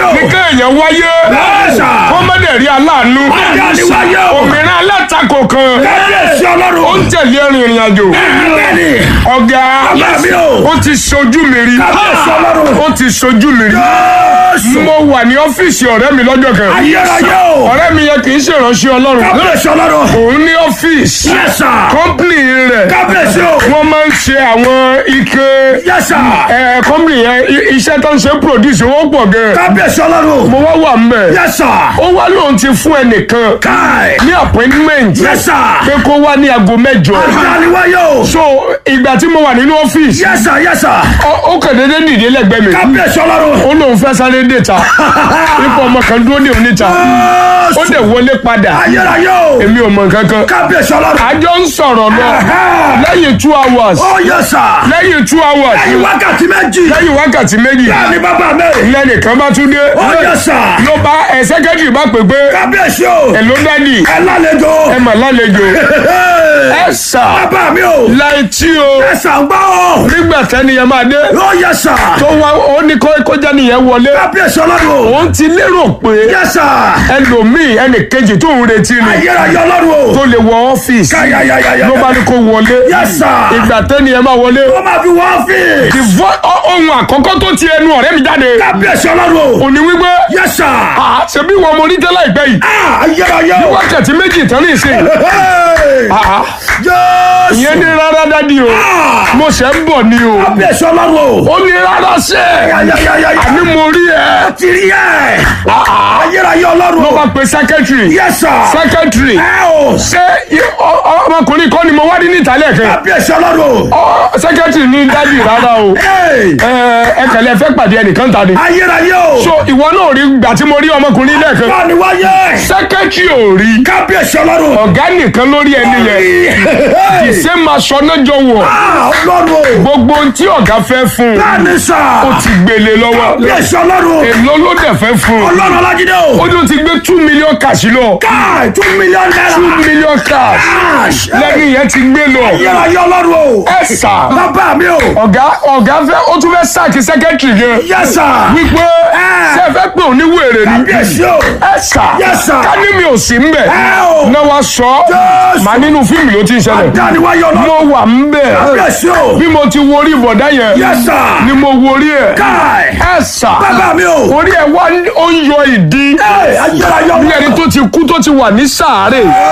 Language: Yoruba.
o. ní kéèyàn wáyé Bẹ́ẹ̀sà. kó má dẹ̀ rí aláàánú Adániwáyé o. òmìnira alátakò kan Kábíyèsí ó ọlọ́run. ń tẹ̀lé ẹ̀rìn ìrìn àjò Bẹ́ẹ̀ni. ọ̀gá Bàbá mi o. ó ti ṣojú mi rí Kábíyèsí ọlọ́run. ó ti ṣojú mi rí Jésù. mo wà ní ọ́fíìsì ọ̀rẹ́ mi lọ́jọ́ kan Ayérayé o. ọ̀rẹ́ mi yẹn kì í ṣèrànṣẹ́ ọlọ́run Kábíyèsí ọlọ́run. òun ní ọ́fíìsì Yes sir. kọ́ńpìnì rẹ̀ Kábíyèsí o. wọ́n máa ń ṣe àwọn ike Yes sir. ẹ̀ kọ́ńpìnì yẹn i- iṣẹ́ tó ń ṣe produce owó pọ̀ gan Kábíyèsí ọlọ́run. mo wá wà mbẹ̀ Yes sir. ó wá lóun ti fún ẹnìkan Káì. ní appointment Yes sir. pé kó wá ní aago mẹ́jọ Adániwáyé o. so ìgbà tí mo wà nínú ọ́fíìsì Yes sir. Yes sir. ó ó kàn déédéé dìde lẹ́gbẹ̀ẹ́ mi Kábíyèsí ọlọ́run. ó lóun fẹ́ sáré déta ipò ọmọ kan dúró ní oníta ó dẹ̀ wọlé padà Ayérayé o. èmi ò mọ̀ nǹkan kan Kábíyèsí ọlọ́run. àjọ ń sọ̀rọ̀ lọ lẹ́yìn two hours Ó yẹ sà. lẹ́yìn two hours Lẹ́yìn wákàtí méjì. lẹ́yìn wákàtí méjì Bẹ́ẹ̀ni bàbá mi. lẹ́nìkan bá tún dé Ó yẹ sà. ló bá ẹ sẹ́kẹ́tìrì bá pè pé Kábíyèsí o. ẹ ló dádì Ẹ lálejò. ẹ mà lálejò ẹ sà Bàbá mi o. láì tí o Ẹ sà ń gbọ́ o. nígbà tẹ́niyẹn máa dé Ó yẹ sà. tó wá ó ní kó kó jẹ́ nìyẹn wọlé Kábíyèsí ọlọ́run. òun ti lérò pé Yẹ sà. ẹlòmíì ẹnì kejì tó ń retí ni Ayérayé ọlọ́run o. tó lè wọ ọ́fíìsì Káyáyáyáyá. ló bá ní kó wọlé Yẹ sà. ìgbà tẹ́niyẹn máa wọlé Ó máa fi wọ́n fi. the vo- ọ- ohun àkọ́kọ́ tó ti ẹnu ọ̀rẹ́ mi jáde Kábíyèsí ọlọ́run o. òní wípé Yẹ sà. "Ah, ṣebí wọn mo ní tẹ́lẹ̀ ìpẹ́ yìí Ah, Ayérayé o. wákàtí méjì tán ní ìsìn Hey! Ah, Jésù. ìyẹn ní rárá dádì o Ah! mo ṣẹ̀ ń bọ̀ ni o Kábíyèsí ọlọ́run o. ó ní rárá sẹ́ Ayáyáyáyá. àní mo rí ẹ ti rí ẹ̀. Ah, ah. Ayérayé ọlọ́run ló o. bá pe secretary Yes sir. secretary Ẹ o. ṣé i- ọ- ọ- ọmọkùnrin kan ni mo wá rí ní ìtàlẹ̀ kan Kábíyèsí ọlọ́run o. Ọ, secretary ní dádì rárá o Hey! ẹ ẹ kẹlẹ fẹ́ pàdé ẹnìkan ta ni Ayérayé o. so ìwọ náà rí gbà tí mo rí ọmọkùnrin lẹ́ẹ̀kan Báni wáyé. secretary ò rí Kábíyèsí ọlọ́run. ọ̀gá nìkan lórí ẹni yẹn ṣé máa sọ náà jọ wọ̀ Ah, ọlọ́run o. gbogbo ohun tí ọ̀gá fẹ́ fún un Báni sà. ó ti gbélé lọ́wọ́ Kábíyèsí ọlọ́run. èló ló dẹ̀ fẹ́ fún un Ọlọ́run Ọlájídé o. ó ní ó ti gbé two million cash lọ Káì two million naira. two million cash Cash. lẹ́ni yẹn ti gbé lọ Ayérayé ọlọ́run o. ẹ sà Bàbá mi o. ọ̀gá ọ̀gá fẹ́ ó tún fẹ́ sáàkì secretary gan Yes sir. wípé ṣé ẹ fẹ́ pé òní wèrè ni Kábíyèsí o. ẹ sà Yes, sir. ká ní mi ò sí ń bẹ̀ Ẹ o. náà wá sọ Yes. màá nínú fíìmù ló ti ń ṣẹlẹ̀ Dániwáyé ọlọ́run. mo wà ń bẹ̀ Kábíyèsí o. bí mo ti wo orí ìbọ̀dá yẹn Yes sir. ni mo wo orí ẹ̀ Káì. ẹ sà Bàbá mi o. orí ẹ̀ wá ó ń yọ ìdí Ẹ ayérayé bí ọlọ́run. ẹni tó ti kú tó ti wà ní sàárè